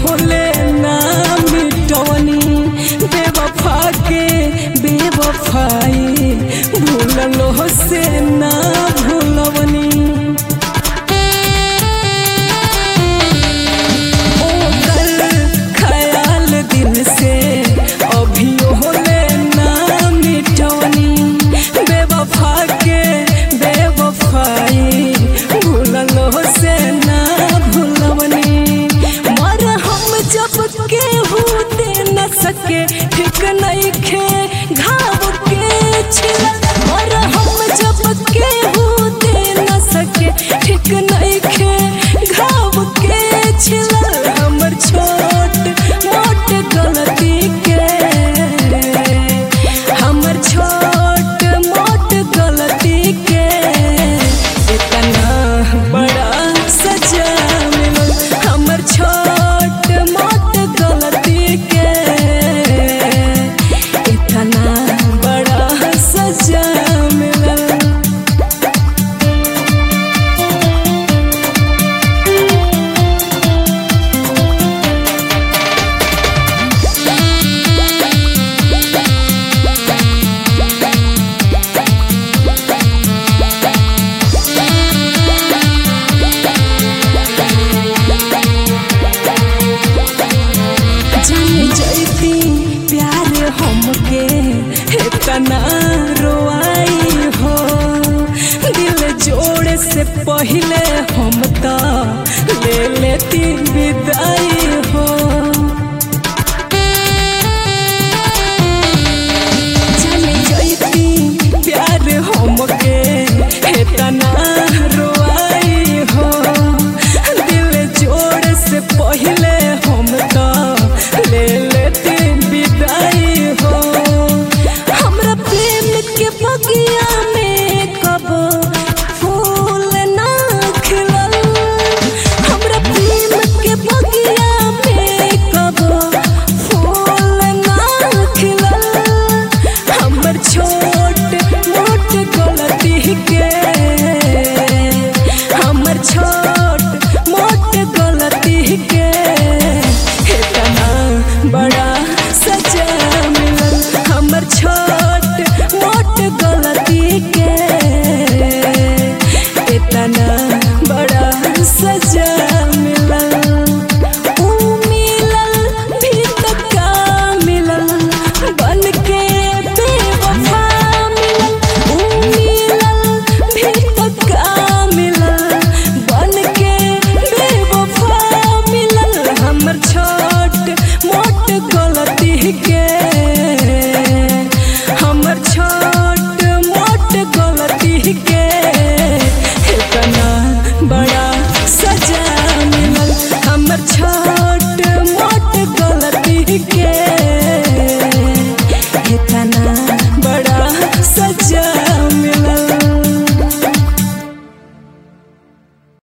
होले ना मिटवनी बेवफा के बेवफाई भूललो से ना भूलवनी ओकर ख्याल दिल से अभियो होले ना मिटवनी बेवफा के बेवफाई भूललो से ना भूलवनी मर हम जब केहू दे न सके ठीक नहीं खे घाव के छिल मर हम जब केहू दे न सके ठीक नहीं खे घाव के छिल हमर छोट मोट गलती के हमर छोट मोट गलती के इतना बड़ा सजा मिलल हमर छोट मोट गलती के इतना बड़ा सजा मिलल जान जैती प्यार हमके इतना रोआई हो दिल जोड़े से पहले